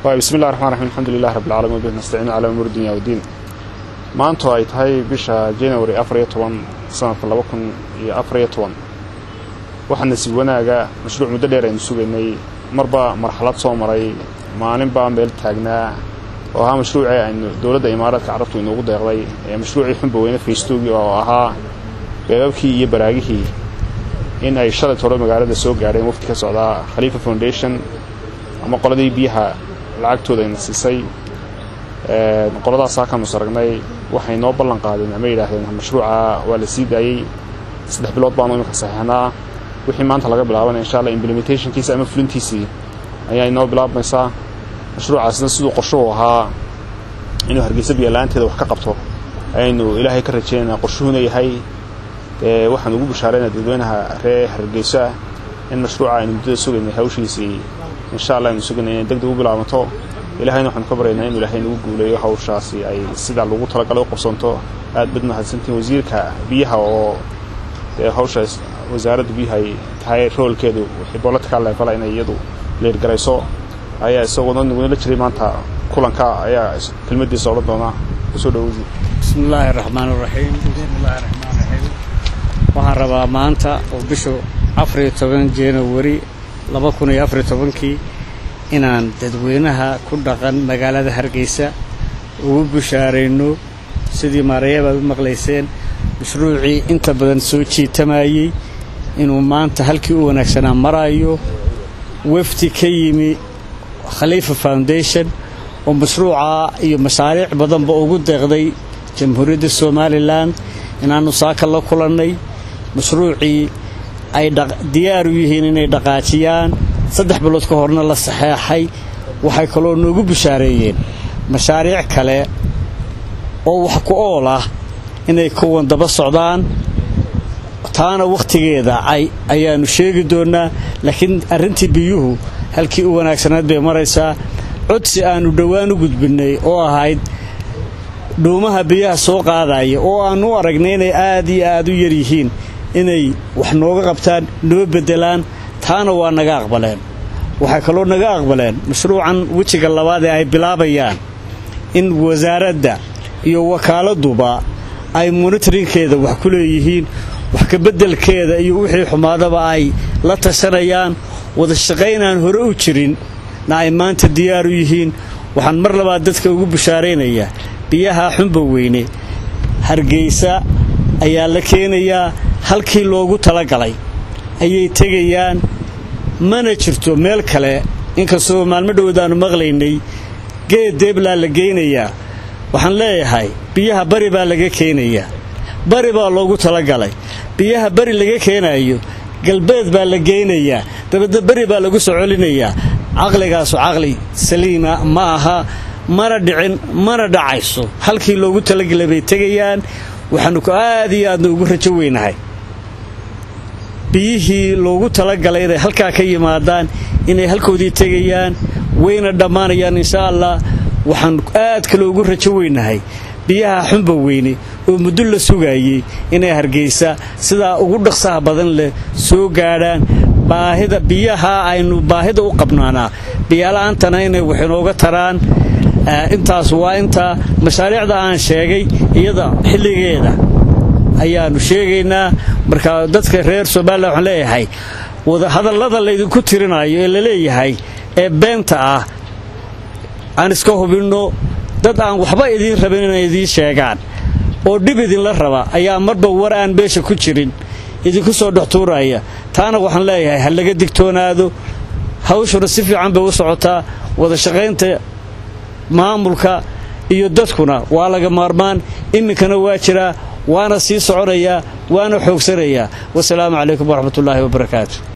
bismi llahi raxmaan raxiim alxamdu lilahi rabbi alcalamin wbihi nastaciinu calaa umuuri dunya wddiin maanto ay tahay bisha january afariyo toban sanadka laba kun iyo afariyo toban waxaa nasiib wanaaga mashruuc muddo dheer aynu sugaynay marba marxalad soo maray maalinbaa meel taagnaa oo ahaa mashruucii aynu dowladda imaaraadka carabtu inuugu deeqday ee mashruucii xunba weyne faystoogii oo ahaa beebabkii iyo baraagihii in ay shalay toro magaalada soo gaadheen wafdi ka socdaa khaliifa foundation ama qoladii biyaha lacagtooda ayna siisay qoladaasaa kaanu saragnay waxay noo ballan qaadeen ama yidhaahdeen mashruuca waa la sii daayey saddex bilood baanu iminka saxiixnaa wixii maanta laga bilaabanaya insha alla implementationkiisa ama fulintiisii ayaa inoo bilaabmaysaa mashruucaasna siduu qorshuhu ahaa inuu hargeysa biyala-aanteeda wax ka qabto ayaynu ilaahay ka rajaynaynaa qorshuhuna yahay dee waxaan ugu bashaaraynaa dadweynaha reer hargeyso ah in mashruuca aynu muddada sugaynay hawshiisii insha allah aynu sugaynay inay deg deg u bilaabanto ilahayna waxaanu ka baryaynaa inu ilaahay nagu guuleeyo hawshaasi ay sidaa lagu talagalay u qabsanto aad bad mahadsantiin wasiirka biyaha oo dee hawshaas wasaaradda biyaha ay tahay roolkeedu wixii bolitical level inay iyadu leergarayso ayaa isagoona nagula jiray maanta kulanka ayaa kelmadiisa odhan doonaa kusoo dhowo wasiir bismi illaahi raxmaan raxiim bismillahi raxmaan raxiim waxaan rabaa maanta oo bishu afariyo toban januari laba kun iyo afariyo tobankii inaan dadweynaha ku dhaqan magaalada hargeysa ugu bushaarayno sidii maarayabaad u maqlayseen mashruucii inta badan soo jiitamayey inuu maanta halkii u wanaagsanaa maraayo wafdi ka yimi khaliifa foundation oo mashruuca iyo mashaariic badanba ugu deeqday jamhuuriyadda somalilan inaannu saaka la kulannay mashruucii ay diyaar u yihiin inay dhaqaajiyaan saddex bilood ka horna la saxeexay waxay kaloo noogu bushaareeyeen mashaariic kale oo wax ku ool ah inay kuwan daba socdaan taana wakhtigeeda ayaannu sheegi doonnaa laakiin arrintii biyuhu halkii u wanaagsanayd bay maraysaa codsi aannu dhowaan u gudbinnay oo ahayd dhuumaha biyaha soo qaadaya oo aannu u aragnay inay aad iyo aad u yar yihiin inay wax nooga qabtaan noo beddelaan taana waa naga aqbaleen waxay kaloo naga aqbaleen mashruucan wejiga labaad ee ay bilaabayaan in wasaaradda iyo wakaaladduba ay monitorinkeeda wax ku leeyihiin wax kabeddelkeeda iyo wixii xumaadaba ay la tashanayaan wada shaqaynaan hore u jirin na ay maanta diyaar u yihiin waxaan mar labaad dadka ugu bushaaraynayaa biyaha xunba weyne hargeysa ayaa la keenayaa halkii loogu talagalay ayay tegayaan mana jirto meel kale inkastoo maalmo dhowdaannu maqlaynay geed deeblaa la geynayaa waxaan leeyahay biyaha bari baa laga keenayaa bari baa loogu talagalay biyaha bari laga keenayo galbeed baa la geynayaa dabadna beri baa lagu soo celinayaa caqligaasu caqli saliima ma aha mana dhicin mana dhacayso halkii loogu talagelay bay tegayaan waxaannu ku aad iyo aadna ugu rajo weynahay biyihii loogu talagalay inay halkaa ka yimaadaan inay halkoodii tegayaan wayna dhammaanayaan insha allah waxaan aad kale ugu rajo weynahay biyaha xunba weyne oo muddo la sugaayey inay hargeysa sidaa ugu dhaqsaha badan leh soo gaadhaan baahida biyaha aynu baahida u qabnaanaa biyala-aantana inay wax inooga taraan intaas waa intaa mashaariicda aan sheegay iyada xilligeeda ayaannu sheegaynaa marka dadka reer somalilan waxaan leeyahay hadallada laydinku tirinayo ee la leeyahay ee beenta ah aan iska hubinno dad aan waxba idiin rabin inay idiin sheegaan oo dhib idinla raba ayaa marba war aan beesha ku jirin idinku soo dhextuuraya taana waxaan leeyahay ha laga digtoonaado hawshuna si fiican bay u socotaa wada shaqaynta maamulka iyo dadkuna waa laga maarmaan iminkana waa jiraa waana sii soconayaa waana xoogsanayaa wasalaamu calaykum waraxmatullaahi wabarakaatu